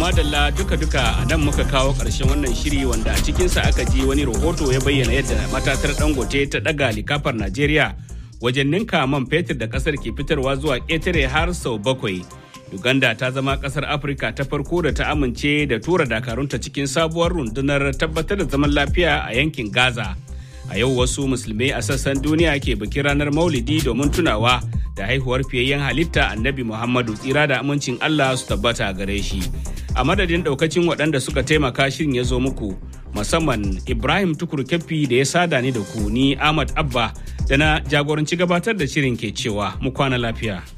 madalla duka-duka a nan muka kawo ƙarshen wannan shiri wanda a cikinsa aka ji wani rahoto ya bayyana yadda matatar dangote ta ɗaga likafar Najeriya wajen ninka man fetur da ƙasar ke fitarwa zuwa ƙetare har sau bakwai. Uganda ta zama ƙasar Afirka ta farko da ta amince da tura dakarunta cikin sabuwar rundunar tabbatar da zaman lafiya a yankin Gaza. A yau wasu musulmai a sassan duniya ke bikin ranar Maulidi domin tunawa da haihuwar fiyayyen halitta annabi Muhammadu tsira da amincin Allah su tabbata gare shi. A madadin daukacin waɗanda suka taimaka shirin ya zo muku musamman Ibrahim Tukur Keffi da ya sada ni da ku ni Ahmad Abba da na jagoranci gabatar da shirin ke cewa mu kwana lafiya.